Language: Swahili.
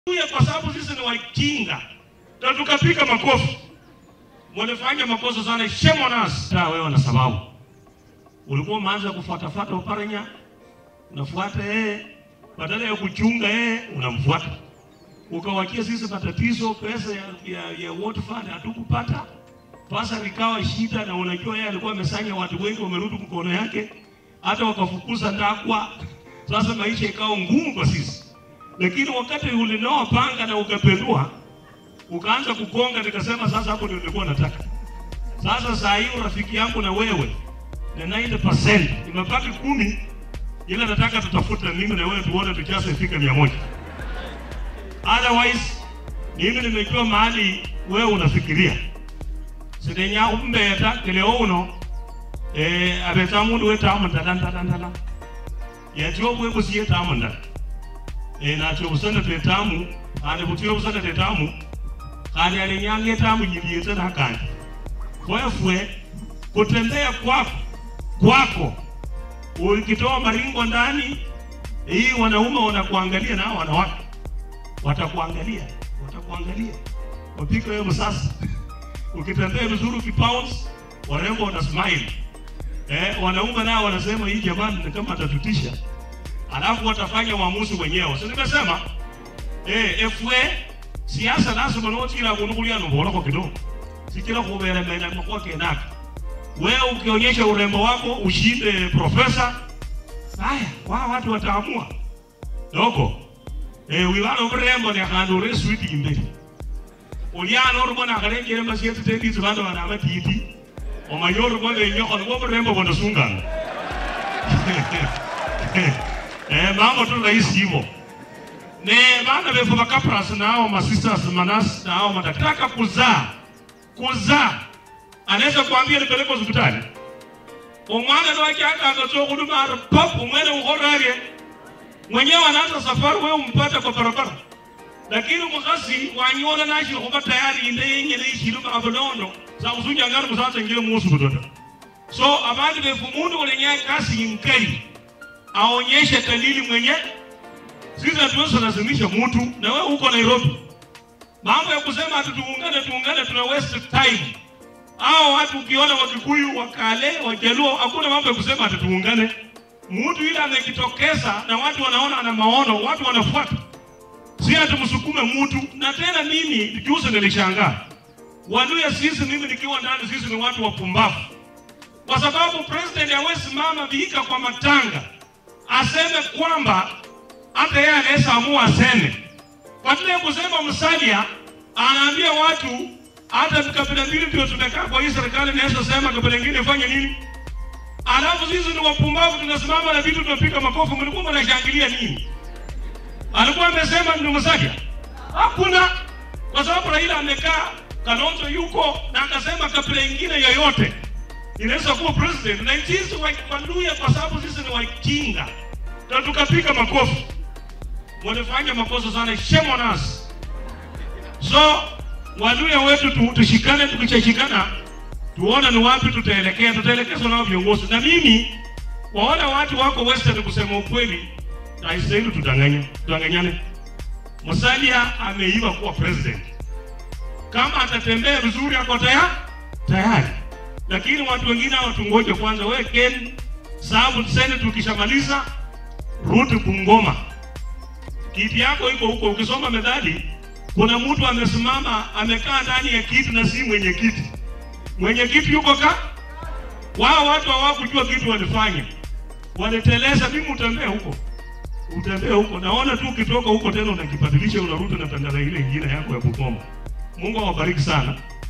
Tuye kwa sababu sisi ni wajinga na tukapiga makofi. Mlifanya makosa sana, shame on us. Ta wewe na sababu ulikuwa umeanza kufuatafuata Oparanya, unafuata yeye badala ya kuchunga yeye unamfuata, ukawachia sisi matatizo. Pesa ya, ya, ya World Fund hatukupata, pasa likawa shida, na unajua yeye alikuwa amesanya watu wengi, wamerudi mkono yake, hata wakafukuza ndakwa. Sasa maisha ikawa ngumu kwa sisi, lakini wakati ulinoa panga na ukapendua ukaanza kukonga, nikasema sasa hapo ndio nilikuwa nataka. Sasa saa hii rafiki yangu na wewe na 90% imebaki kumi, ila nataka tutafute mimi na wewe tuone tukiasa ifike mia moja. Otherwise mimi nimejua mahali wewe unafikiria sidenya umbeta kile uno eh abeta mundu wetamu ndala ndala ndala yatyo bwe busiye tamu ndala eh na cyo busana tetamu ane butiyo busana tetamu kali alinyange tamu nyibiyete na kandi kwefwe kutembea kwako kwako ukitoa maringo ndani hii wanaume wanakuangalia na wanawake watakuangalia watakuangalia wapika wewe msasa ukitembea vizuri ukipounce warembo wana smile eh wanaume nao wanasema hii jamani ni kama atatutisha alafu watafanya uamuzi wenyewe si nimesema eh efwe siasa lazima notira kunukulia nombora kwa kidogo sikira kubera mena kwa kenaka wewe ukionyesha urembo wako ushinde profesa haya wa watu wataamua dogo eh wilano urembo ni akandu re sweet imbere uliano rubona akarengere masiyete tendi zibando bana amatiti omayoro bole nyoko ngo urembo bondo sungana eh mambo tu rahisi hivyo ne bana befu bakapras nao masisters manas nao madaktaka kuzaa kuzaa anaweza kuambia nipeleke hospitali umwana wake akakazoa huduma pop umwene uhorarie mwenyewe anaanza safari wewe umpata kwa barabara lakini mukasi wanyola nashiri khuba tayari inde yenyene ishiluma abolondo sakusunya ngari kusanza ngile musu kutoda so abandu befu mundu ulenya kasi inkali aonyeshe dalili mwenye sisi hatuwezi lazimisha mtu na wewe uko Nairobi mambo ya kusema ati tuungane tuungane tuna waste time hao watu ukiona Wakikuyu, Wakale, Wajaluo, hakuna mambo ya kusema ati tuungane. Mtu ile amejitokeza na watu wanaona ana maono, watu wanafuata, si ati msukume mtu. Na tena mimi juzi nilishangaa Waluya, sisi mimi nikiwa ndani, sisi ni watu wapumbavu, kwa sababu president hawezi mama viika kwa matanga aseme kwamba hata yeye anaweza amua aseme, badala ya kusema Musalia anaambia watu hata kabila mbili ndio tumekaa kwa hii serikali, naweza sema kabila nyingine ifanye nini? Alafu sisi ni wapumbavu, tunasimama na vitu tunapiga makofi. Mlikuwa mnashangilia nini? Alikuwa amesema ndio Musalia? Hakuna, kwa sababu Raila amekaa, Kalonzo yuko na akasema kabila nyingine yoyote inaweza kuwa president, na sisi Waluya kwa sababu sisi ni wajinga na tukapiga makofi. Mlifanya makosa sana, shame on us. So Waluya wetu tu, tushikane, tukishashikana tuone ni wapi tutaelekea, tutaelekezwa nao viongozi. Na mimi waona watu wako Western, kusema ukweli, haistahili tudanganye, tudanganyane. Musalia ameiva kuwa president, kama atatembea vizuri ako tayari tayari, lakini watu wengine hao tungoje kwanza. Wewe Ken sababu Senate ukishamaliza rudi Bungoma, kiti yako iko huko. Ukisoma methali kuna mtu amesimama amekaa ndani ya kiti na si mwenye kiti. Mwenye kiti yuko ka wao, watu hawakujua kitu walifanya, waliteleza. Mimi utembea huko, utembea huko, naona tu ukitoka huko tena unakibadilisha, unarudi na tandala ile ingine yako ya Bungoma. Mungu awabariki sana.